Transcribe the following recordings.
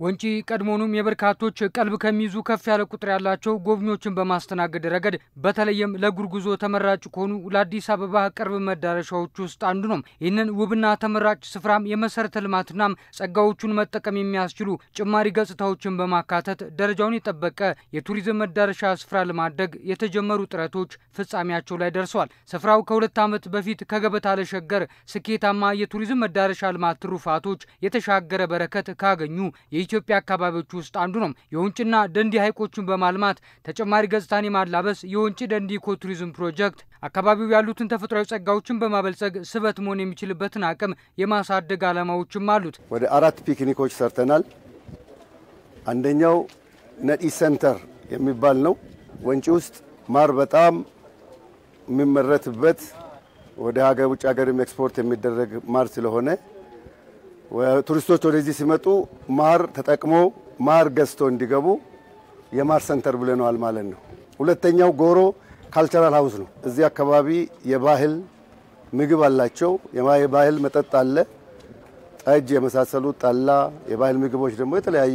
ወንጪ ቀድሞውኑም የበርካቶች ቀልብ ከሚይዙ ከፍ ያለ ቁጥር ያላቸው ጎብኚዎችን በማስተናገድ ረገድ በተለይም ለእግር ጉዞ ተመራጭ ከሆኑ ለአዲስ አበባ ቅርብ መዳረሻዎች ውስጥ አንዱ ነው። ይህንን ውብና ተመራጭ ስፍራም የመሰረተ ልማትና ጸጋዎቹን መጠቀም የሚያስችሉ ጭማሪ ገጽታዎችን በማካተት ደረጃውን የጠበቀ የቱሪዝም መዳረሻ ስፍራ ለማድረግ የተጀመሩ ጥረቶች ፍጻሜያቸው ላይ ደርሰዋል። ስፍራው ከሁለት ዓመት በፊት ከገበታ ለሸገር ስኬታማ የቱሪዝም መዳረሻ ልማት ትሩፋቶች የተሻገረ በረከት ካገኙ የኢትዮጵያ አካባቢዎች ውስጥ አንዱ ነው። የወንጭና ደንዲ ሐይቆችን በማልማት ተጨማሪ ገጽታን የማላበስ የወንጪ ደንዲ ኢኮ ቱሪዝም ፕሮጀክት አካባቢው ያሉትን ተፈጥሯዊ ጸጋዎችን በማበልጸግ ስበት መሆን የሚችልበትን አቅም የማሳደግ ዓላማዎችም አሉት። ወደ አራት ፒክኒኮች ሰርተናል። አንደኛው ነዲ ሰንተር የሚባል ነው። ወንጪ ውስጥ ማር በጣም የሚመረትበት ወደ ሀገር ውጭ ሀገርም ኤክስፖርት የሚደረግ ማር ስለሆነ ቱሪስቶች ወደዚህ ሲመጡ ማር ተጠቅሞ ማር ገዝቶ እንዲገቡ የማር ሰንተር ብለነዋል ማለት ነው። ሁለተኛው ጎሮ ካልቸራል ሀውስ ነው። እዚህ አካባቢ የባህል ምግብ አላቸው። የባህል መጠጥ አለ፣ ጠጅ የመሳሰሉት ጠላ፣ የባህል ምግቦች ደግሞ የተለያዩ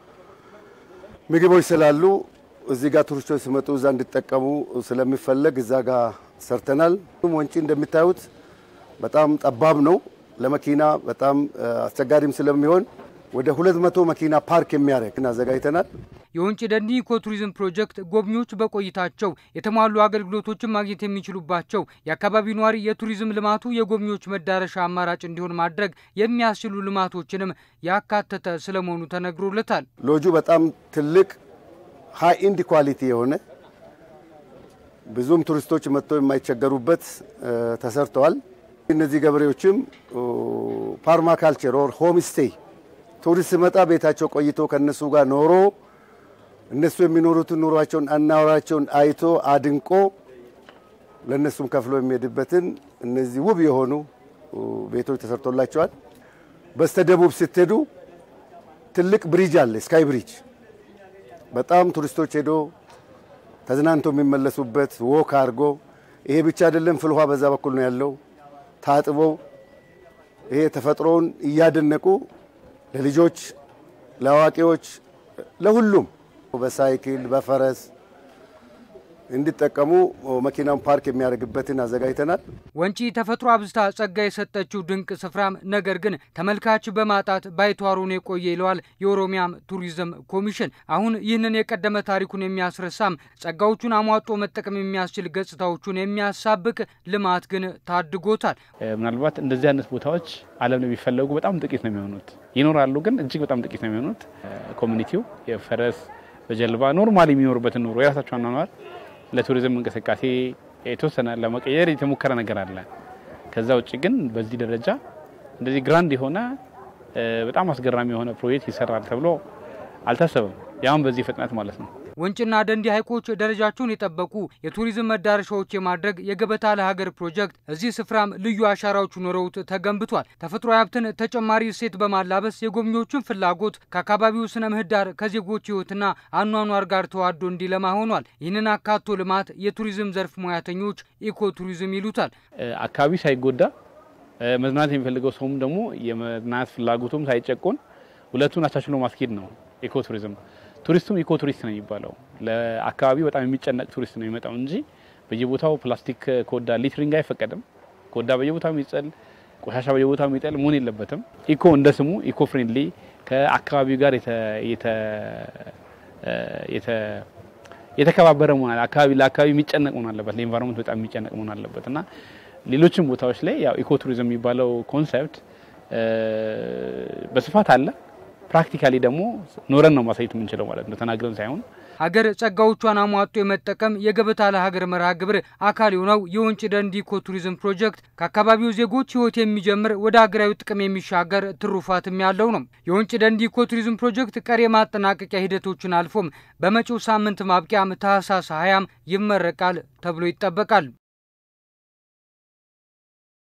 ምግቦች ስላሉ እዚህ ጋር ቱሪስቶች ሲመጡ እዛ እንዲጠቀሙ ስለሚፈለግ እዛ ጋር ሰርተናል። ወንጪ እንደሚታዩት በጣም ጠባብ ነው። ለመኪና በጣም አስቸጋሪም ስለሚሆን ወደ ሁለት መቶ መኪና ፓርክ የሚያደርግ አዘጋጅተናል። የወንጪ ደንዲ ኢኮ ቱሪዝም ፕሮጀክት ጎብኚዎች በቆይታቸው የተሟሉ አገልግሎቶችን ማግኘት የሚችሉባቸው የአካባቢው ነዋሪ የቱሪዝም ልማቱ የጎብኚዎች መዳረሻ አማራጭ እንዲሆን ማድረግ የሚያስችሉ ልማቶችንም ያካተተ ስለመሆኑ ተነግሮለታል። ሎጁ በጣም ትልቅ ሃይ ኢንድ ኳሊቲ የሆነ ብዙም ቱሪስቶች መጥተው የማይቸገሩበት ተሰርተዋል። እነዚህ ገበሬዎችም ፓርማካልቸር ኦር ሆም ስቴይ ቱሪስት ሲመጣ ቤታቸው ቆይቶ ከነሱ ጋር ኖሮ እነሱ የሚኖሩትን ኑሯቸውን አናወራቸውን አይቶ አድንቆ ለእነሱም ከፍሎ የሚሄድበትን እነዚህ ውብ የሆኑ ቤቶች ተሰርቶላቸዋል። በስተደቡብ ስትሄዱ ትልቅ ብሪጅ አለ፣ ስካይ ብሪጅ በጣም ቱሪስቶች ሄዶ ተዝናንቶ የሚመለሱበት ወክ አድርጎ ይሄ ብቻ አይደለም፣ ፍልውሃ በዛ በኩል ነው ያለው። ታጥበው ይሄ ተፈጥሮውን እያደነቁ ለልጆች፣ ለአዋቂዎች፣ ለሁሉም በሳይክል በፈረስ እንዲጠቀሙ መኪናውን ፓርክ የሚያደርግበትን አዘጋጅተናል። ወንጪ ተፈጥሮ አብዝታ ጸጋ የሰጠችው ድንቅ ስፍራም ነገር ግን ተመልካች በማጣት ባይተዋሩን የቆየ ይለዋል የኦሮሚያም ቱሪዝም ኮሚሽን። አሁን ይህንን የቀደመ ታሪኩን የሚያስረሳም ጸጋዎቹን አሟጦ መጠቀም የሚያስችል ገጽታዎቹን የሚያሳብቅ ልማት ግን ታድጎታል። ምናልባት እንደዚህ አይነት ቦታዎች ዓለም ላይ የሚፈለጉ በጣም ጥቂት ነው የሚሆኑት። ይኖራሉ፣ ግን እጅግ በጣም ጥቂት ነው የሚሆኑት። ኮሚኒቲው የፈረስ በጀልባ ኖርማል የሚኖሩበትን ኑሮ የራሳቸው አኗኗር ለቱሪዝም እንቅስቃሴ የተወሰነ ለመቀየር የተሞከረ ነገር አለ። ከዛ ውጭ ግን በዚህ ደረጃ እንደዚህ ግራንድ የሆነ በጣም አስገራሚ የሆነ ፕሮጀክት ይሰራል ተብሎ አልታሰበም። ያሁን በዚህ ፍጥነት ማለት ነው። ወንጭና ደንዲ ሐይቆች ደረጃቸውን የጠበቁ የቱሪዝም መዳረሻዎች የማድረግ የገበታ ለሀገር ፕሮጀክት እዚህ ስፍራም ልዩ አሻራዎች ኖረውት ተገንብቷል። ተፈጥሯዊ ሀብትን ተጨማሪ እሴት በማላበስ የጎብኚዎችን ፍላጎት ከአካባቢው ስነ ምህዳር ከዜጎች ሕይወትና አኗኗር ጋር ተዋዶ እንዲለማ ሆኗል። ይህንን አካቶ ልማት የቱሪዝም ዘርፍ ሙያተኞች ኢኮ ቱሪዝም ይሉታል። አካባቢ ሳይጎዳ መዝናናት የሚፈልገው ሰውም ደግሞ የመዝናናት ፍላጎቱም ሳይጨቆን ሁለቱን አቻችሎ ማስኬድ ነው ኢኮ ቱሪዝም። ቱሪስቱም ኢኮ ቱሪስት ነው የሚባለው። ለአካባቢው በጣም የሚጨነቅ ቱሪስት ነው የሚመጣው እንጂ በየቦታው ፕላስቲክ ኮዳ ሊትሪንግ አይፈቀድም። ኮዳ በየቦታው የሚጥል ቆሻሻ በየቦታው የሚጥል መሆን የለበትም። ኢኮ እንደ ስሙ ኢኮ ፍሬንድሊ ከአካባቢው ጋር የተከባበረ መሆን አካባቢ ለአካባቢ የሚጨነቅ መሆን አለበት። ለኢንቫይሮንመንት በጣም የሚጨነቅ መሆን አለበት እና ሌሎችም ቦታዎች ላይ ያው ኢኮ ቱሪዝም የሚባለው ኮንሰፕት በስፋት አለ። ፕራክቲካሊ ደግሞ ኖረን ነው ማሳየት የምንችለው ማለት ነው፣ ተናግረን ሳይሆን። ሀገር ጸጋዎቿን አሟጦ የመጠቀም የገበታ ለሀገር መርሃ ግብር አካል የሆነው የወንጪ ደንዲ ኢኮ ቱሪዝም ፕሮጀክት ከአካባቢው ዜጎች ሕይወት የሚጀምር ወደ ሀገራዊ ጥቅም የሚሻገር ትሩፋትም ያለው ነው። የወንጪ ደንዲ ኢኮ ቱሪዝም ፕሮጀክት ቀሪ የማጠናቀቂያ ሂደቶችን አልፎም በመጪው ሳምንት ማብቂያም ታህሳስ ሀያም ይመረቃል ተብሎ ይጠበቃል።